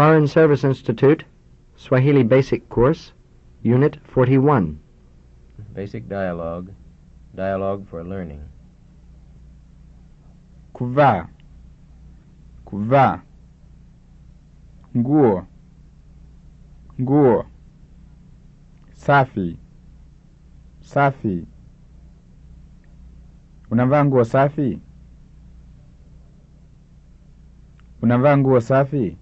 Foreign Service Institute, Swahili Basic Course, Unit 41. Basic dialogue. Dialogue for learning. kuvaa kuvaa nguo nguo safi safi unavaa nguo safi unavaa nguo safi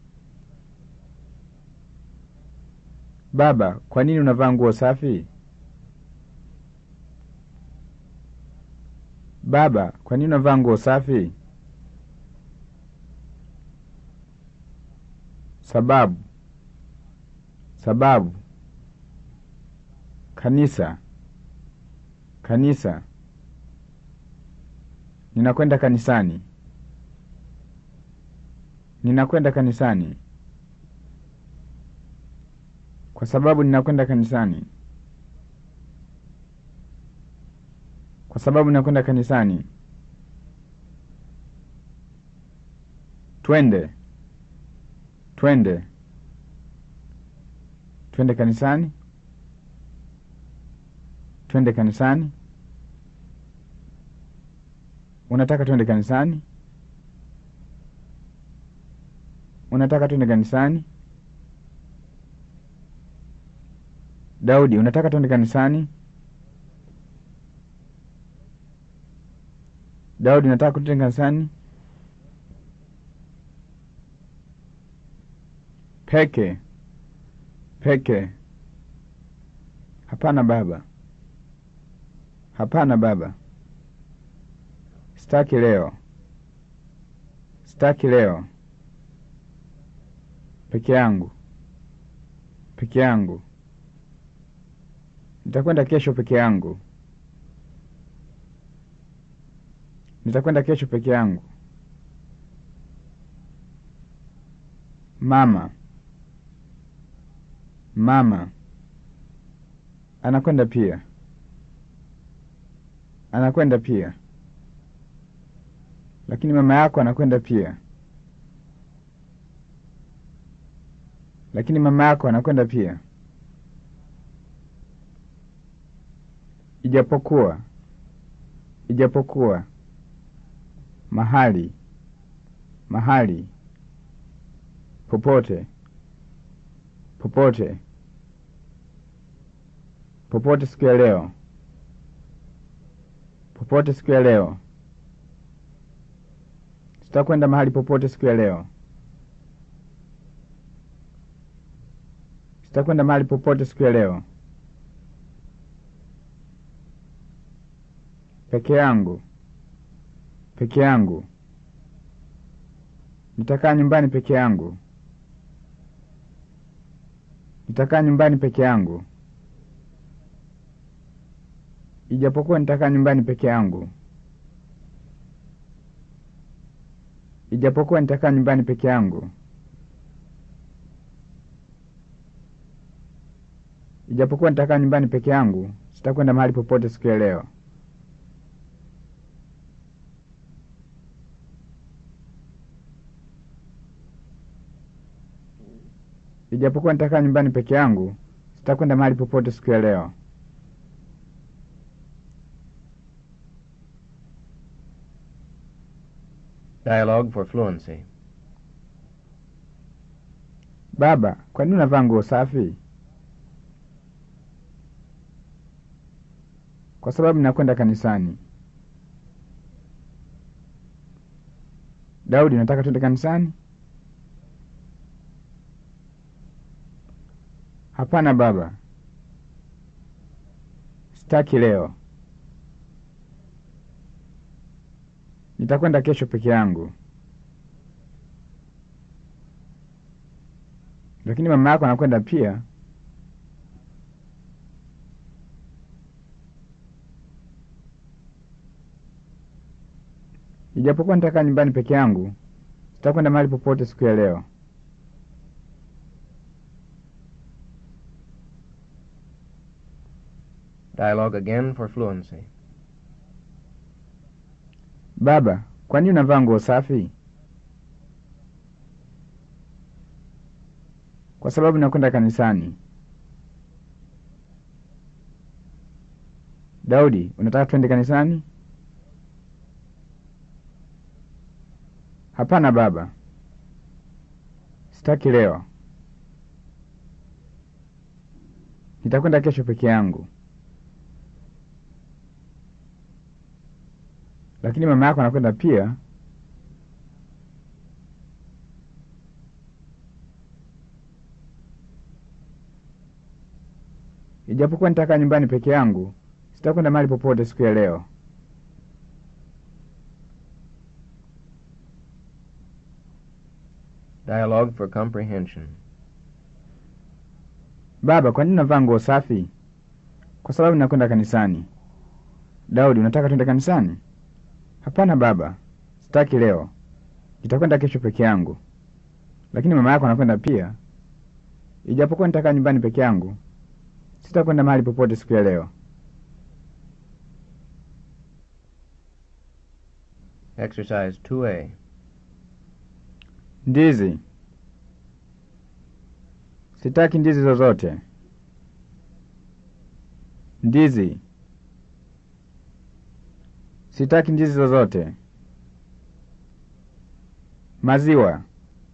baba kwa nini unavaa nguo safi Baba, kwa nini unavaa nguo safi? Sababu. Sababu. Kanisa. Kanisa. Ninakwenda kanisani. Ninakwenda kanisani. Kwa sababu ninakwenda kanisani. Kwa sababu ninakwenda kanisani. Twende. Twende. Twende kanisani. Twende kanisani. Unataka twende kanisani? Unataka twende kanisani? Daudi, unataka twende kanisani? Daudi, nataka twende kanisani? Peke. Peke. Hapana baba. Hapana baba. Sitaki leo. Sitaki leo. Peke yangu. Peke yangu. Nitakwenda kesho peke yangu. Nitakwenda kesho peke yangu. Mama. Mama. Anakwenda pia. Anakwenda pia. Lakini mama yako anakwenda pia. Lakini mama yako anakwenda pia. Ijapokuwa. Ijapokuwa. Mahali. Mahali. Popote. Popote. Popote siku ya leo. Popote siku ya leo. Sitakwenda mahali popote siku ya leo. Sitakwenda mahali popote siku ya leo. Peke yangu. Peke yangu. Nitakaa nyumbani peke yangu. Nitakaa nyumbani peke yangu. Ijapokuwa nitakaa nyumbani peke yangu. Ijapokuwa nitakaa nyumbani peke yangu. Ijapokuwa nitakaa nyumbani peke yangu, sitakwenda mahali popote siku ya leo. Ijapokuwa nitakaa nyumbani peke yangu, sitakwenda mahali popote siku ya leo. Dialogue for fluency. Baba, kwa nini unavaa nguo safi? Kwa sababu ninakwenda kanisani. Daudi, nataka twende kanisani? Hapana baba, sitaki leo. Nitakwenda kesho peke yangu. Lakini mama yako anakwenda pia. Ijapokuwa nitakaa nyumbani peke yangu, sitakwenda mahali popote siku ya leo. Dialogue again for fluency. Baba, kwa nini unavaa nguo safi? Kwa sababu nakwenda kanisani. Daudi, unataka twende kanisani? Hapana baba, sitaki leo. Nitakwenda kesho peke yangu. Lakini mama yako anakwenda pia. Ijapokuwa nitakaa nyumbani peke yangu, sitakwenda mahali popote siku ya leo. Dialogue for comprehension. Baba, kwa nini unavaa nguo safi? Kwa sababu nakwenda kanisani. Daudi, unataka twende kanisani? Hapana baba, sitaki leo. Nitakwenda kesho peke yangu. Lakini mama yako anakwenda pia. Ijapokuwa nitakaa nyumbani peke yangu, sitakwenda mahali popote siku ya leo. Exercise 2A. Ndizi. Sitaki ndizi zozote. Ndizi. Sitaki ndizi zozote. Maziwa.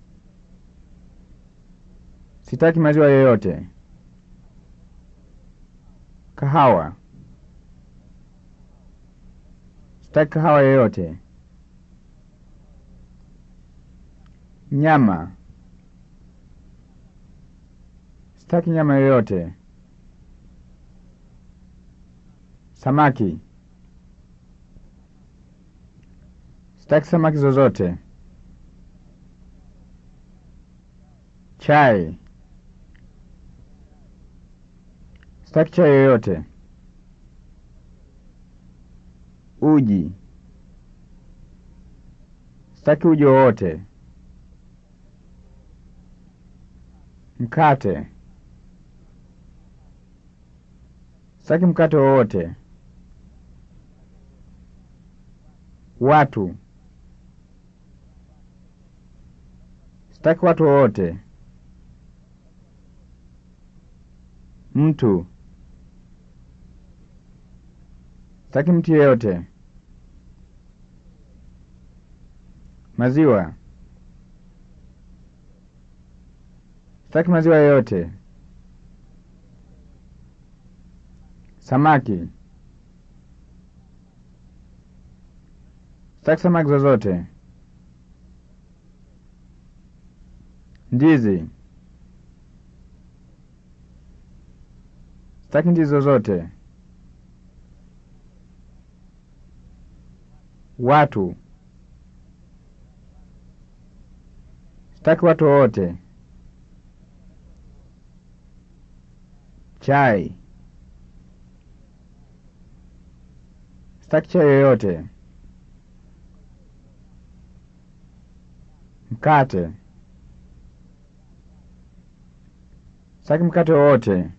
Sitaki maziwa yoyote. Kahawa. Sitaki kahawa yoyote. Nyama. Sitaki nyama yoyote. Samaki. Sitaki samaki zozote. Chai. Sitaki chai yoyote. Uji. Sitaki uji wowote. Mkate. Sitaki mkate wowote. Watu. Sitaki watu wowote. Mtu. Sitaki mtu yeyote. Maziwa. Sitaki maziwa yoyote. Samaki. Sitaki samaki zozote. Ndizi. Sitaki ndizi zozote. Watu. Sitaki watu wowote. Chai. Sitaki chai yoyote. Mkate. Sitaki mkate wowote.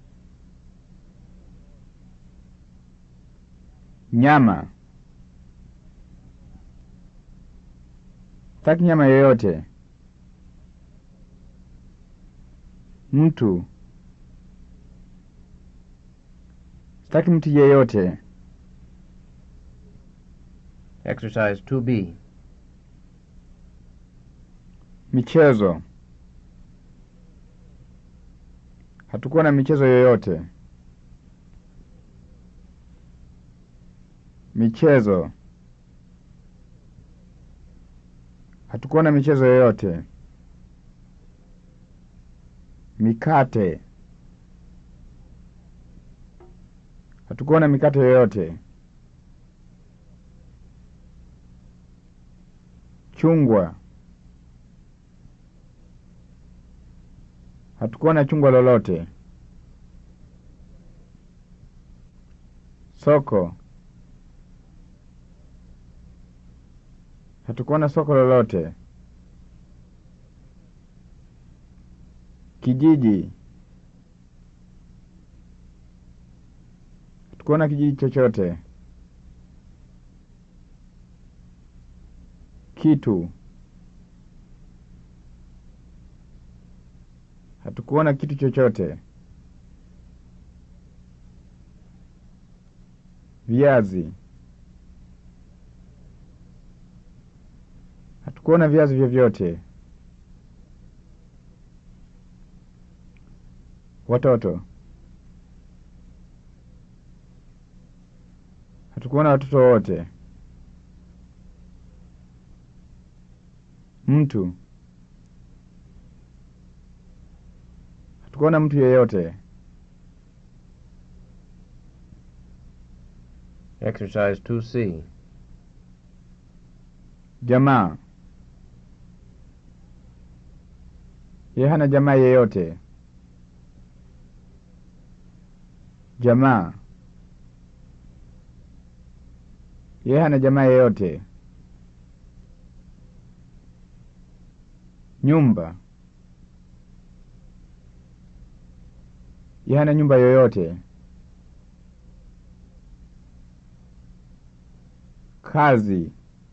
Nyama. Sitaki nyama yoyote. Mtu. Sitaki mtu yeyote. Exercise 2B. Michezo. Hatukuwa na michezo yoyote. Michezo. Hatukuwa na michezo yoyote. Mikate. Hatukuwa na mikate yoyote. Chungwa. Hatukuwa na chungwa lolote. Soko. Hatukuwa na soko lolote. Kijiji. Hatukuwa na kijiji chochote. Kitu. Hatukuona kitu chochote. Viazi. Hatukuona viazi vyovyote. Watoto. Hatukuona watoto wote. Mtu. Hatukuona mtu yeyote. Exercise 2C. Jamaa. Yeye hana jamaa yeyote. Jamaa. Yeye hana jamaa yeyote. Nyumba. Yeye hana nyumba yoyote. Kazi.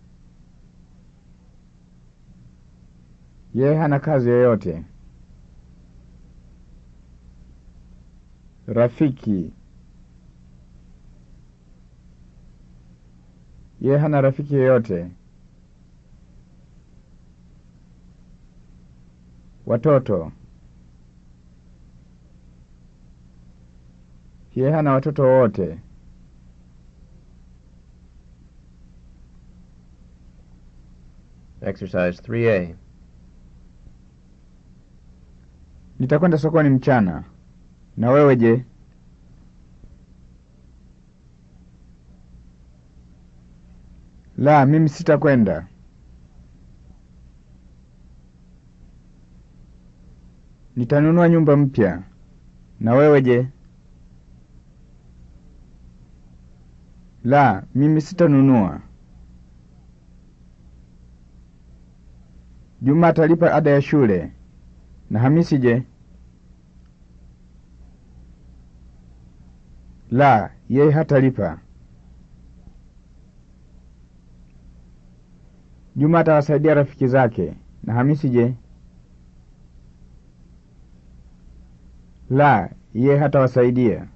Yeye hana kazi yoyote. Rafiki. Yeye hana rafiki yoyote. Watoto. Yeye hana watoto wote. Exercise 3A. Nitakwenda sokoni mchana. Na wewe je? La, mimi sitakwenda. Nitanunua nyumba mpya. Na wewe je? La, mimi sitanunua. Juma atalipa ada ya shule. Na Hamisi je? La, yeye hatalipa. Juma atawasaidia rafiki zake. Na Hamisi je? La, yeye hatawasaidia.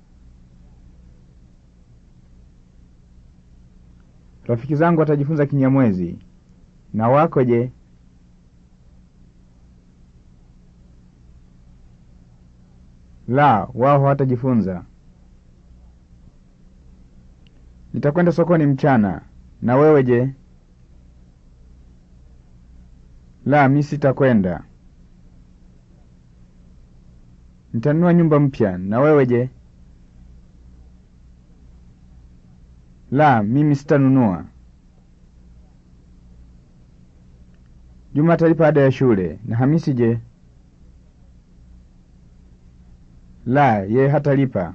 Rafiki zangu watajifunza Kinyamwezi. Na wako je? La, wao hawatajifunza. Nitakwenda sokoni mchana. Na wewe je? La, mi sitakwenda. Nitanunua nyumba mpya. Na wewe je? La, mimi sitanunua. Juma atalipa ada ya shule. Na Hamisi je? La, yeye hatalipa.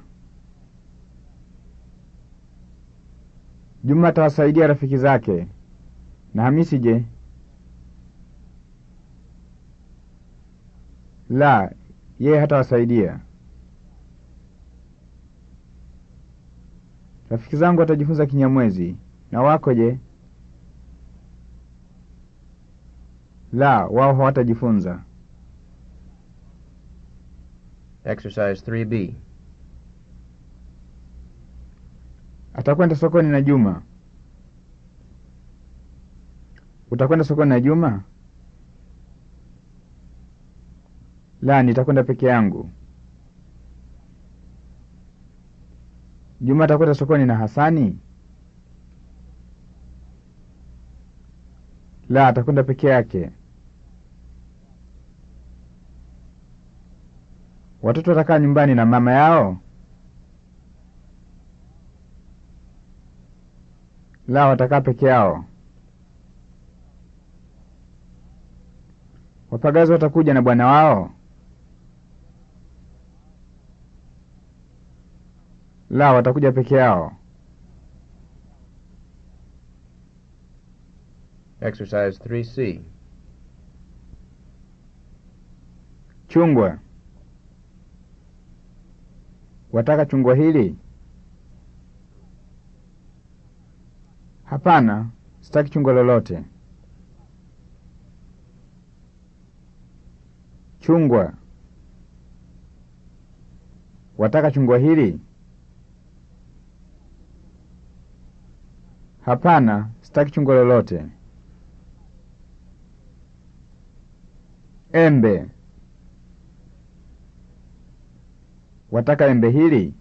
Juma atawasaidia rafiki zake. Na Hamisi je? La, yeye hatawasaidia. Rafiki zangu watajifunza Kinyamwezi. Na wako je? La, wao hawatajifunza. Exercise 3B. Atakwenda sokoni na Juma. Utakwenda sokoni na Juma? La, nitakwenda peke yangu. Juma atakwenda sokoni na Hasani? La, atakwenda peke yake. Watoto watakaa nyumbani na mama yao? La, watakaa peke yao. Wapagazi watakuja na bwana wao? La, watakuja peke yao. Exercise 3C. Chungwa. Wataka chungwa hili? Hapana, sitaki chungwa lolote. Chungwa. Wataka chungwa hili? Hapana, sitaki chungwa lolote. Embe. Wataka embe hili?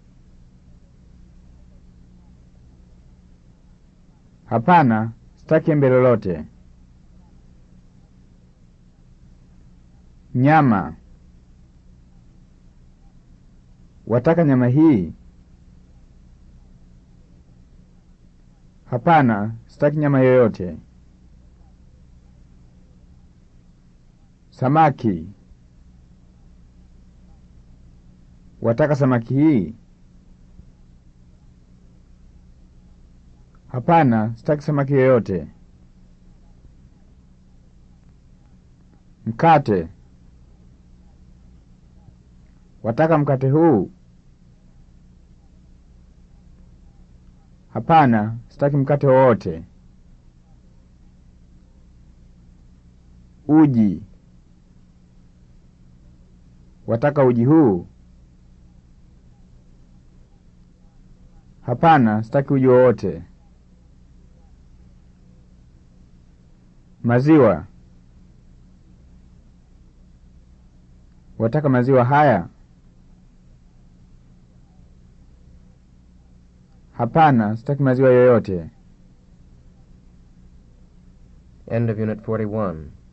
Hapana, sitaki embe lolote. Nyama. Wataka nyama hii? Hapana, sitaki nyama yoyote. Samaki. Wataka samaki hii? Hapana, sitaki samaki yoyote. Mkate. Wataka mkate huu? Hapana, sitaki mkate wowote. Uji. Wataka uji huu? Hapana, sitaki uji wowote. Maziwa. Wataka maziwa haya? Hapana, sitaki maziwa yoyote. End of Unit 41.